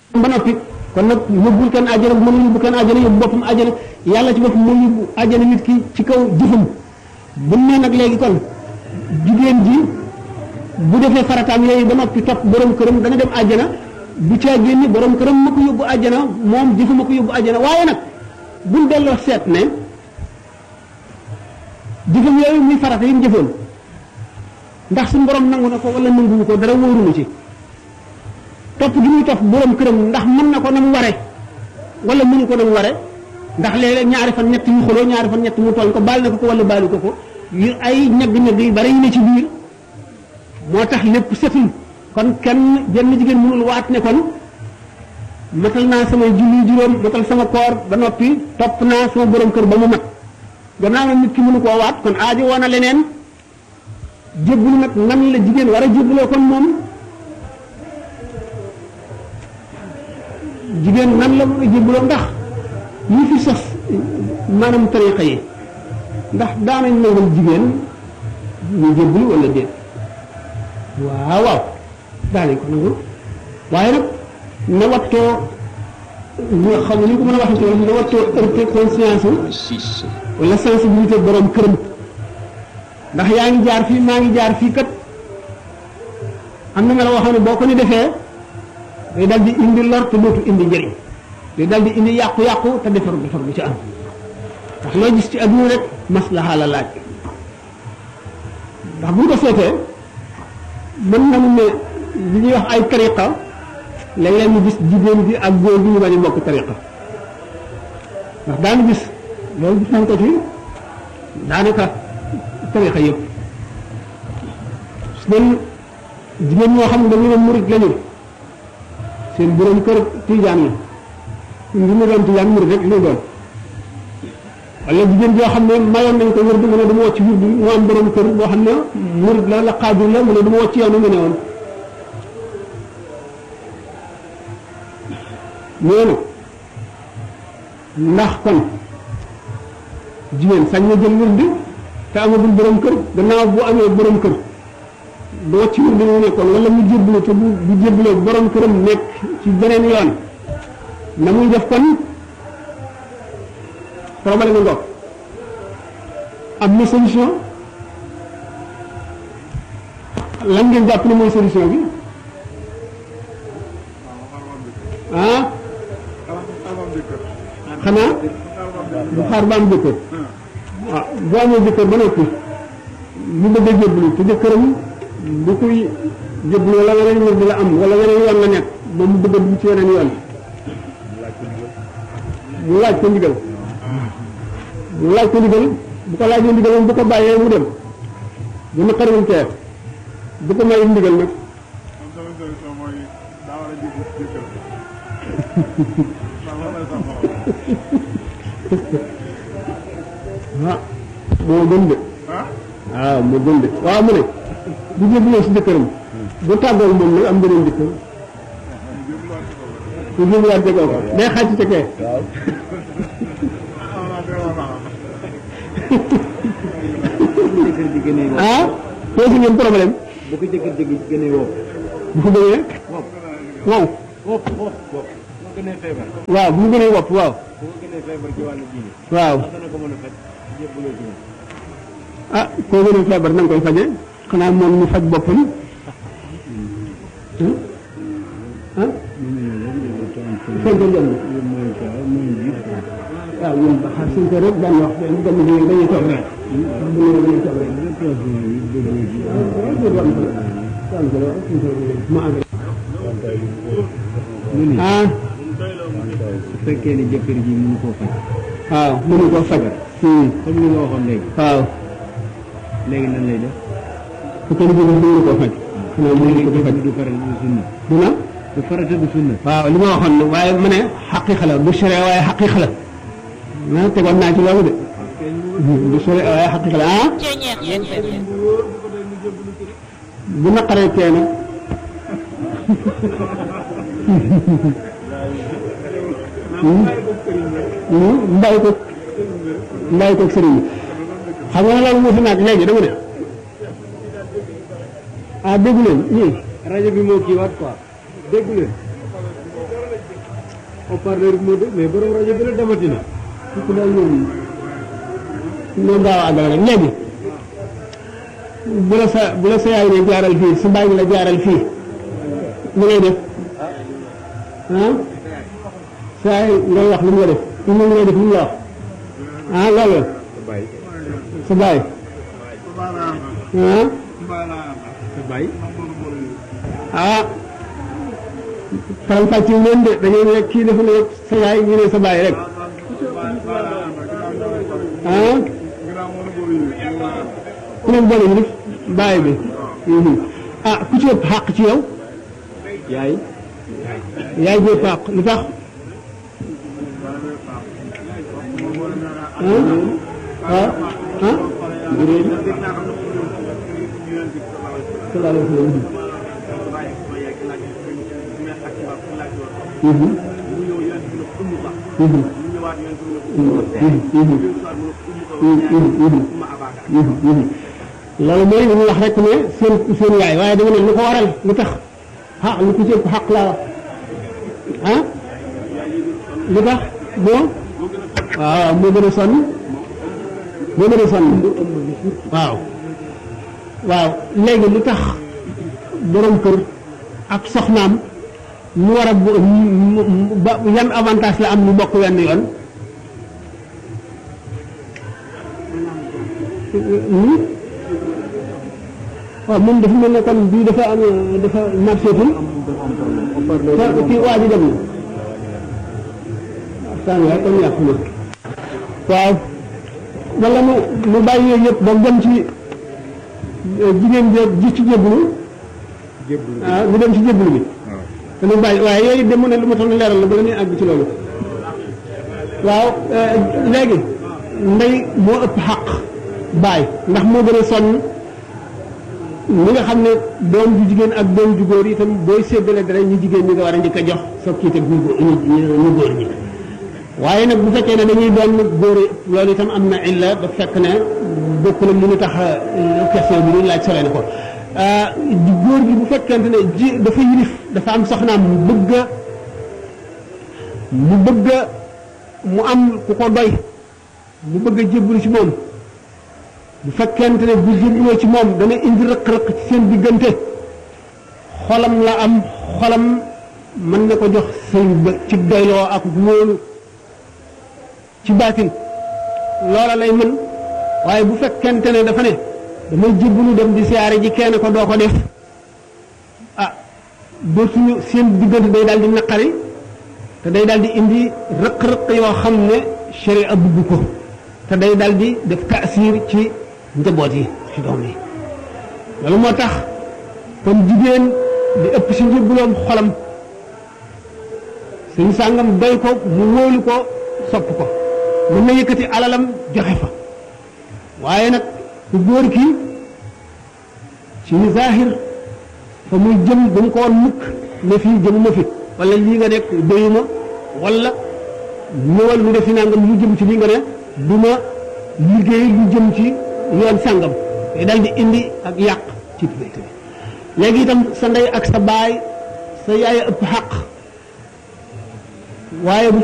ba noppi kon nag yóbbul kenn àjjana bu mën a yóbbu kenn àjjana yóbbu boppam àjjana yàlla ci boppam moo yóbbu àjjana nit ki ci kaw jëfam bu ne nag léegi kon jigéen ji bu defee farataam yooyu ba noppi topp borom këram dana dem àjjana bu caa génni borom këram ma ko yóbbu àjjana moom jëfu ma ko yóbbu àjjana waaye nag buñ delloo seet ne jëfam yooyu muy farata yi mu jëfoon ndax suñu borom nangu na ko wala nanguwu ko dara wóorunu ci topp gi muy topp borom këram ndax mën na ko na mu ware wala mënu ko na mu ware ndax léeg-léeg ñaari fan ñett yu xuloo ñaari fan ñett mu tooñ ko baal na ko ko wala baalu ko ko yu ay ñagg-ñagg yu bari yu ne ci biir moo tax lépp setul kon kenn jenn jigéen mënul waat ne kon matal naa samay julli juróom matal sama koor ba noppi topp naa sama borom kër ba mu mat gannaaw nag nit ki mënu koo waat kon aajo woon na leneen jébbulu nag nan la jigéen war a jébbuloo kon moom jigéen nan la mën a jébbuloo ndax ñi fi sos maanaam tariqa yi ndax daanañ nangal jigéen ñu jébbulu wala déet waaw waaw daanañ ko nangul waaye nag na wattoo ñu xam ne ñu ko mën a waxee ci wala na wattoo heurté conscience wala sensibilité borom këram ndax yaa ngi jaar fii maa ngi jaar fii kat am na nga la waxoon ne boo ko ni defee day dal di indi lor te dootu indi njëriñ day dal di indi yàqu-yàqu te defaru defar bu ci am ndax loo gis ci adduna rek maslaha la laaj ndax bu ñu ko seetee mën nañu ne li ñuy wax ay tariqa léeg-léeg ñu gis jigéen bi ak góor bi ñu bañ a bokk tariqa ndax daanu gis loolu gis nañ ko ci daanaka tariqa yëpp su doon jigéen ñoo xam ne dañu ne murit lañu seen borom kër tijaan la ngi mu doon tijaan murit rek lu doon wala jigéen joo xam ne mayoon nañ ko wér du mu ne dama wàcc wér du mu am borom kër boo xam ne murit la la xaajul la mu ne dama wàcc yow nu mu ne woon ñooñu ndax kon jigéen sañ na jël wér di te amagul borom kër gannaaw bu amee borom kër du wàcc wér di mu nekkoon wala mu jébbalu te bu bu jébbaloo borom këram nekk ci beneen yoon na muy def kon problème nga ngoog am na solution lan ngeen jàpp ne mooy solution bi ah xanaa bu xaar ba am jëkkër ah bu amee jëkkër ba noppi mu bëgg a jébbalu te jëkkëram bu koy jébbalu wala weneen wér di la am wala weneen yoon la nekk moom mu bëgg a dugg ci weneen yoon mu laaj ko ndigal mu laaj ko ndigal bu ko laajee ndigal moom bu ko bàyyee mu dem bu naqariwul kee bu ko mayul ndigal nag ah moo gën de waaw moo gën de waaw mu ne bu jébbaloo si jëkkëram bu tàggoo moom nag am beneen jëkkër bu jébbaluwaat tegoo ko day xàcc ca kee ah pose ngeen problème bu ko jëkkër jëgg gënee woo bu ko gënee wow wopp wopp wopp bu gënee feebar waaw bu mu gënee wopp waaw bu ko gënee feebar ci wàllu diine waaw ndax dana ko mën a faj jébbaloo ci moom ah koo gënee feebar na nga koy faje xanaa moom mu faj boppam ah fekk jëm waaw ñun ba xaar suñ ko rek daan wax dañuy dem dañuy dañuy toog rek bu ñu dañuy toog rek ma àgg ah su fekkee ne jëkkër ji mënu koo faj waaw mënu ko faj comme li nga waxoon léegi waaw léegi nan lay def su ko liggéey mënu ko faj xanaa mënu ko faj du farata du sunna dina du farata du sunna waaw li ma waxoon waaye ma ne xaqiiqa la du sore waaye xaqiiqa la ah tegoon naa ci loolu de du sore waaye xaqiiqa la ah bu naqaree tee nag mbay ko mbay ko sëriñ bi xam nga loolu moo fi naag léegi dama ne ah déggu leen ñii rajo bi moo kii waat quoi dégg leen haut-parleur bi moo de mais borom rajo bi la demati na ku daal moom moom gaaw a àggale rek léegi bu la sa bu la sa yaay ne jaaral fii sa baay la jaaral fii li ngay def ah sa yaay ngay wax li mu nga def li mu ngay def li mu la wax ah loolu bàyyi sa baay ah sa bàyyi ah faram fàcce leen de dañoo ne kii dafa ne sa yaay ñu ne sa baay rek ah ku leen boole ñu def baay bi ah ku ci ëpp xàq ci yow yaay yaay ji ëpp xàq lu tax ah ah ah sallallahu alayhi wa sallam Mhm. Mhm. loolu mooy li ñu wax rek ne seen seen yaay waaye dama ne lu ko waral lu tax xaq lu ko ci ëpp xaq laa wax ah lu tax bon waaw moo gën a sonn moo gën a sonn waaw waaw léegi lu tax borom kër ak soxnaam mu war a bu- mu- mu- ba yan avantage la am ñu bokk wenn yoon Hmm? waaw moom dafa mel ne kon bii dafa am dafa marché tul te kii waa ji dem na waxtaan waaye kon yàqu na waaw wala mu mu bàyyi yooyu yëpp ba dem ci eh, jigéen bi ji ci jébbalu jébbalu ah mu dem ci jébbalu bi waaw te lu bàyyi waaye yooyu dem mu ne lu ma tax na leeral la bala ñuy àgg ci loolu waaw eh, léegi ndey moo ëpp xaq baay ndax moo gën a sonn li nga xam ne doom ju jigéen ak doom ju góor itam booy séddale dara ñu jigéen ñi nga war a njëkk a jox soog kii teg ñu gó- ñu ñu- ñu góor ñi waaye nag bu fekkee ne dañuy doon góor yi loolu itam am na illa ba fekk ne bokk na lu ñu tax a question bi ñu laaj sole na ko ah, di góor gi bu fekkente ne ji dafa yilif dafa am soxnaam mu bëgg a mu bëgg a mu am ku ko doy mu bëgg a jébbalu ci moom bu fekkente ne bu jébbaloo ci moom dana indi rëq-rëq ci seen diggante xolam la am xolam mën na ko jox sëy ba ci doyloo ak wóolu ci baatin loola lay mën waaye bu fekkente ne dafa ne damay jébbalu dem di siyaare ji kenn ko doo ko def ah dootuñu seen diggante day daal di naqari te day daal di indi rëq-rëq yoo xam ne sharia bugg ko te day daal di def taasir ci njaboot yi ci doom yi loolu moo tax kon jigéen di ëpp si njëbbuloom xolam suñu sàngam doy ko mu wóolu ko sopp ko mën na yëkkati alalam joxe fa waaye nag ku góor ki ci zahir fa muy jëm ba mu ko woon mukk ne fii jëmuma fi wala lii nga nekk doyuma wala ñëwal lu defi nangam lu jëm ci lii nga ne du ma liggéey lu jëm ci yoon sàngam te dal di indi ak yàq ci diggante bi léegi itam sa ndey ak sa baay sa yaay ëpp xaq waaye bu